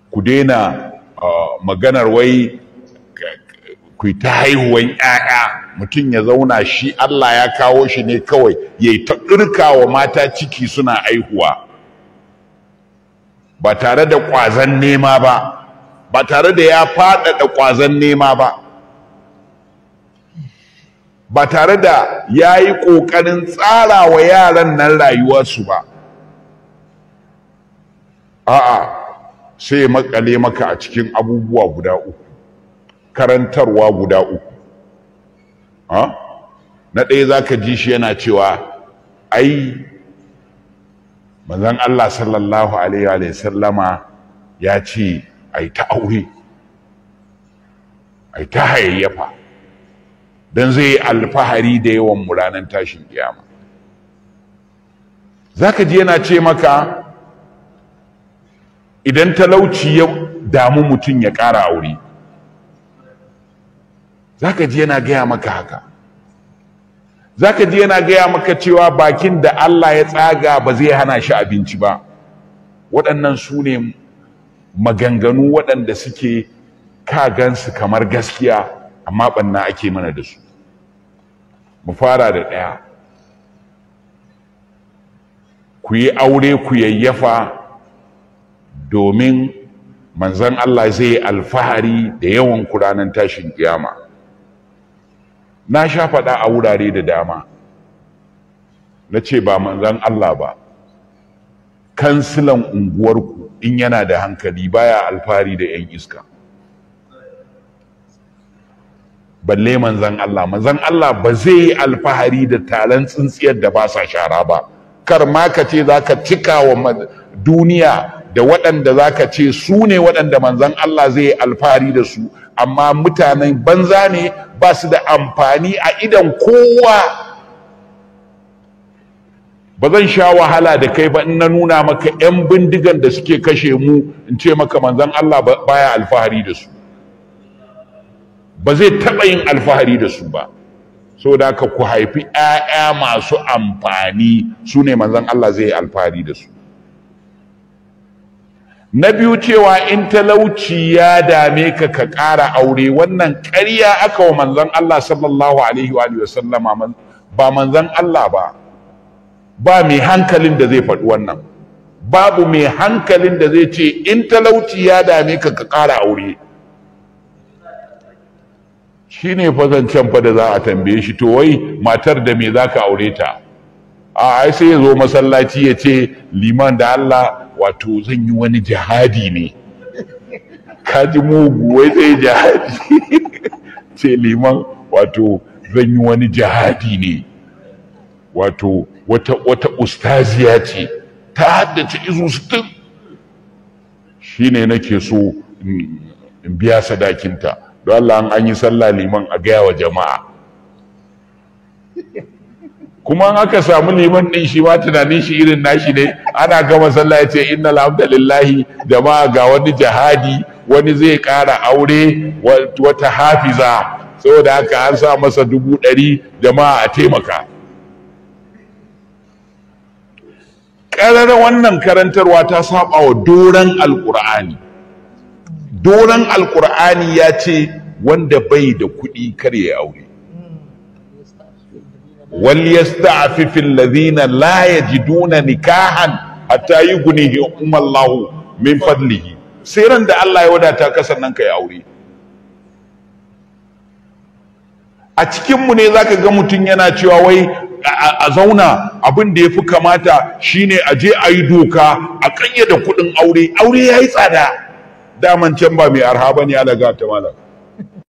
ku daina maganar wai ku ta haihuwan 'ya'ya mutum ya zauna shi Allah ya kawo shi ne kawai ya yi ta wa mata ciki suna aihuwa ba tare da ƙwazon nema ba ba tare da ya faɗaɗa ƙwazon nema ba ba tare da ya yi ƙoƙarin tsara wa yaran nan rayuwarsu ba a'a sai makale maka a cikin abubuwa guda uku karantarwa guda uku na ɗaya za ka ji shi yana cewa ai manzon Allah sallallahu alaihi wa sallama ya ce ai ta aure ai ta hayayyafa don zai alfahari da yawan mu ranar tashin kiyama zaka ji yana ce maka idan talauci ya damu mutum ya ƙara aure zaka ji yana gaya maka haka zaka ji yana gaya maka cewa bakin da Allah ya tsaga ba zai hana shi abinci ba waɗannan su ne maganganu waɗanda suke kagansu kamar gaskiya amma ɓanna ake mana da su mu fara da ɗaya ku yi aure ku yayyafa domin manzan Allah zai alfahari da yawan ranar tashin kiyama na sha faɗa a wurare da dama na ce ba manzan Allah ba kansilan unguwarku in yana da hankali baya alfahari da 'yan iska balle manzan Allah manzan Allah ba zai yi alfahari da taron tsintsiyar da ba sa shara ba kar ma ka ce za ka cika wa duniya da waɗanda za ka ce su ne waɗanda manzan Allah zai yi alfahari da su amma mutanen banza ne ba su da amfani a idan kowa ba zan sha wahala da kai ba in na nuna maka 'yan bindigan da suke kashe mu in ce maka manzan Allah baya alfahari da su ba zai taɓa yin alfahari da su ba so da ka ku haifi 'ya'ya masu amfani su ne manzan Allah zai yi alfahari da su na biyu cewa in talauci ya dame ka ka ƙara aure wannan ƙarya aka wa manzan Allah sallallahu alaihi wa sallama ba manzan Allah ba ba mai hankalin da zai faɗi wannan babu mai hankalin da zai ce in talauci ya dame ka ka ƙara aure shi ne fazancen fa da za a tambaye shi to wai matar da me za ka aure ta a ai sai ya zo masallaci ya ce liman da Allah wato zan yi wani jihadi ne kaji mugu wai zai jihadi ce liman wato zan yi wani jihadi ne wato wata wata ustaziya ce ta haddace izu sittin shine nake so in biya sadakinta don Allah an yi sallah liman a gaya wa jama'a kuma an aka samu liman din shi ma tunanin shi irin nashi ne ana gama sallah ya ce inna alhamdulillahi jama'a ga wani jihadi wani zai ƙara aure wata hafiza saboda haka an sa masa dubu ɗari jama'a a taimaka ƙarar wannan karantarwa ta saba wa doron alƙur'ani doron alƙur'ani ya ce wanda bai da kuɗi kar ya aure وليستعفف الذين لا يجدون نكاحا حتى يغنيهم الله من فضله sai ran da Allah ya wadata ka sannan kai aure a cikin mu ne zaka ga mutum yana cewa wai a zauna abin da yafi kamata shine a je a yi doka a kayyade kuɗin aure aure yayi tsada daman can ba mai arha bane ya daga ta malam